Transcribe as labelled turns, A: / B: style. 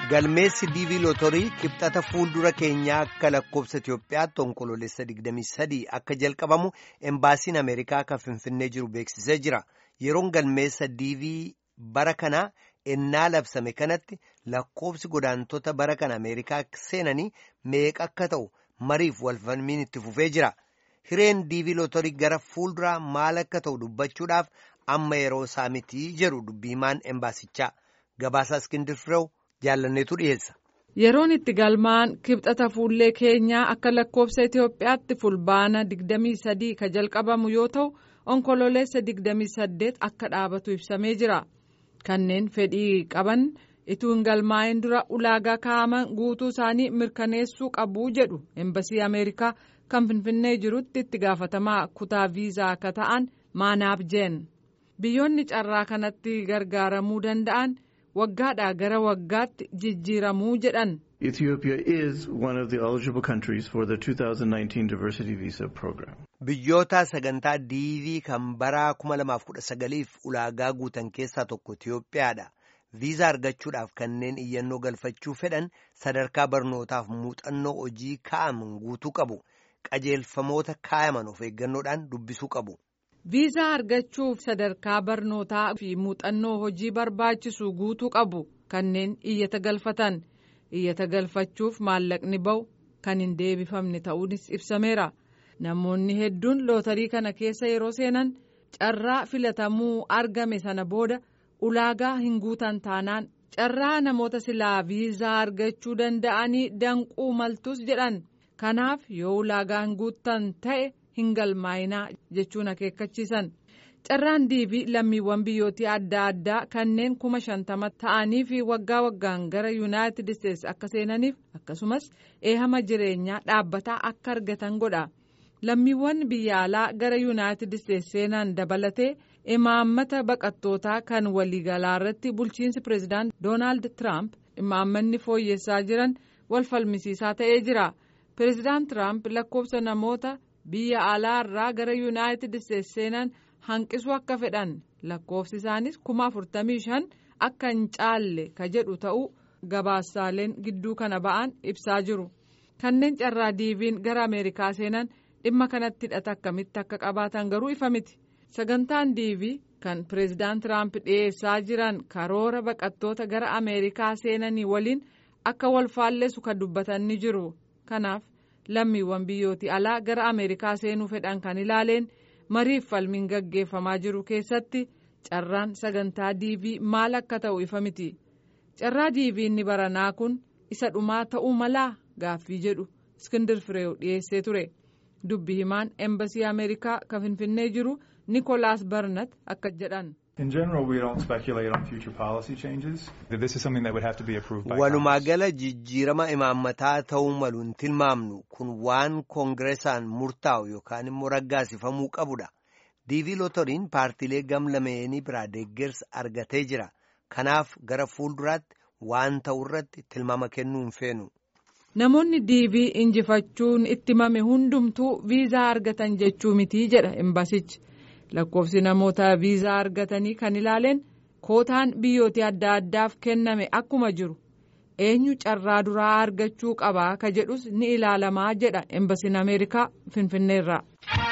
A: Galmeessi diivii lootorii kibxata fuuldura keenyaa akka lakkoofsa Itoophiyaatti onkoloolessa 23 akka jalqabamu embaasiin Ameerikaa kan Finfinnee jiru beeksisee jira. Yeroon galmeessa diivii bara kanaa ennaa labsame kanatti lakkoofsi godaantota bara kana Ameerikaa seenanii meeqa akka ta'u mariif walfalmiin itti fufee jira. Hireen diivii lootorii gara fuulduraa maal akka ta'u dubbachuudhaaf amma yeroo isaa mitii jedhu dubbiimaan embaasichaa. Gabaasaa Iskindir Fireew jaallanneetu dhiyeessa.
B: Yeroon itti galmaan kibxata fuullee keenyaa akka lakkoofsa Itoophiyaatti fulbaana 23 ka jalqabamu yoo ta'u onkololeessa 28 akka dhaabatu ibsamee jira. Kanneen fedhii qaban ituu hin galmaa'in dura ulaagaa kaa'aman guutuu isaanii mirkaneessuu qabu jedhu embasii Ameerikaa kan Finfinnee jirutti itti gaafatamaa kutaa viizaa akka ta'an maanaaf jeen. Biyyoonni carraa kanatti gargaaramuu danda'an. waggaadhaa gara waggaatti jijjiiramuu jedhan.
C: Ethiopia is one of the eligible countries for the 2019 diversity visa program.
A: Biyyoota sagantaa diivii kan bara 2019f ulaagaa guutan keessaa tokko Itoophiyaadha. Viizaa argachuudhaaf kanneen iyyannoo galfachuu fedhan sadarkaa barnootaaf muuxannoo hojii kaa'aman guutuu qabu. Qajeelfamoota kaa'aman of eeggannoodhaan dubbisuu qabu.
B: viizaa argachuuf sadarkaa barnootaa fi muuxannoo hojii barbaachisu guutuu qabu kanneen iyyata galfatan iyyata galfachuuf maallaqni ba'u kan hin deebifamne ta'uunis ibsameera namoonni hedduun lootarii kana keessa yeroo seenan carraa filatamuu argame sana booda ulaagaa hin guutan taanaan carraa namoota silaa viizaa argachuu danda'anii danquu maltus jedhan kanaaf yoo ulaagaa hin guutan ta'e. hin galmaa'inaa jechuun akeekkachiisan carraan diivii lammiiwwan biyyootii adda addaa kanneen kuma shantama ta'anii fi waggaa waggaan gara yuunaayitid isteetsi akka seenaniif akkasumas eehama jireenyaa dhaabbataa akka argatan godha lammiiwwan biyya alaa gara yuunaayitid isteetsi seenan dabalatee imaammata baqattootaa kan waliigalaa irratti bulchiinsi pireezidaant doonaald tiraamp imaammanni fooyyessaa jiran wal falmisiisaa ta'ee jira pireezidaant tiraamp lakkoofsa namoota. biyya alaa irraa gara yuunaayitid isteetsi seenan hanqisuu akka fedhan lakkoofsi isaanis kuma afurtamii shan akka hin caalle ka jedhu ta'uu gabaasaaleen gidduu kana ba'an ibsaa jiru kanneen carraa diiviin gara ameerikaa seenan dhimma kanatti hidhata akkamitti akka qabaatan garuu ifa miti sagantaan diivii kan pireezidaant tiraamp dhiyeessaa jiran karoora baqattoota gara ameerikaa seenanii waliin akka wal faalleessu kan dubbatan ni jiru kanaaf. lammiiwwan biyyootii alaa gara ameerikaa seenuu fedhan kan ilaaleen mariif falmiin gaggeeffamaa jiru keessatti carraan sagantaa diivii maal akka ta'u ifa miti carraa diivii inni baranaa kun isa dhumaa ta'uu malaa gaaffii jedhu iskindir fireew dhiyeessee ture dubbi himaan embasii ameerikaa kan finfinnee jiru nikolaas barnat akka jedhan.
D: In general, we don't speculate on future policy changes. This is something that would have to be approved by
A: Walumaa gala jijjiirama imaammataa ta'uu malu hin tilmaamnu kun waan koongireesaan murtaa'u yookaan immoo raggaasifamuu qabudha. diivii lootoriin paartiilee gamlameenii biraa deeggarsa argatee jira. Kanaaf gara fuulduraatti waan ta'u irratti tilmaama kennuu hin feenu.
B: Namoonni diivii injifachuun itti mame hundumtuu viizaa argatan jechuu mitii jedha embasichi. lakkoofsi namoota viizaa argatanii kan ilaaleen kootaan biyyoota adda addaaf kenname akkuma jiru eenyu carraa duraa argachuu qabaa ka jedhus ni ilaalamaa jedha embasiin ameerikaa finfinneerraa.